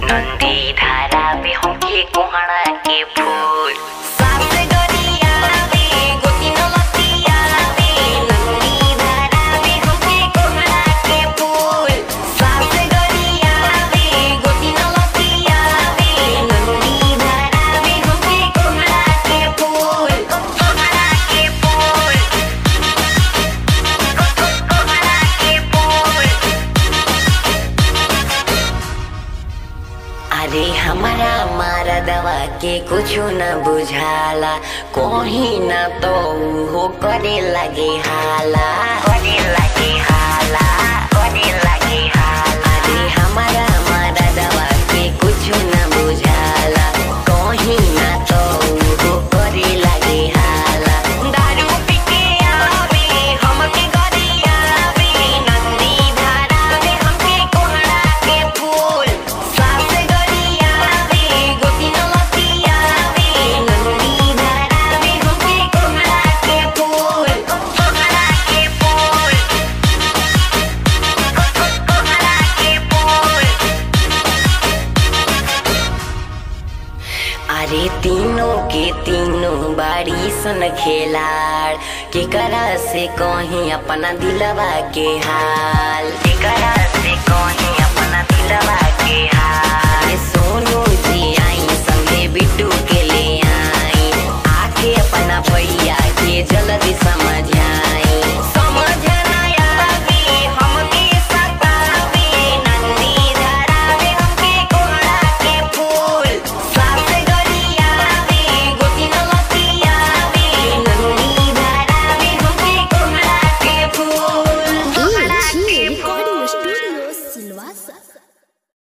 नंदी धारा में हमके कोहड़ा के फूल सास गरिया में गोती नलतिया में नंदी धारा में हमके कोहड़ा के फूल सास गरिया में गोती नलतिया में नंदी धारा में हमके कोहड़ा के फूल कोहड़ा के फूल कोहड़ा के फूल अरे हमारा मारा दवा के कुछो न बुझाला कोही न तो हो करे लगे हाला करे लगे हाला करे लगे हाला अरे हमारा मारा दवा के कुछो न बुझाला कोही न तो हो करे लगे हाला दारू पी के आवे हमके गरिया आवे नंदी धारा में हमके कोहड़ा के फूल सास गरिया आवे गोती नलतिया आवे नंदी धारा में हमके कोहड़ा के फूल कोहड़ा के फूल कोहड़ा के फूल अरे तीनों के तीनों बाड़ी सन खेलाड़ केकरा से कहीं अपना दिलवा के हाल केकरा से कहीं अपना दिलवा के हाल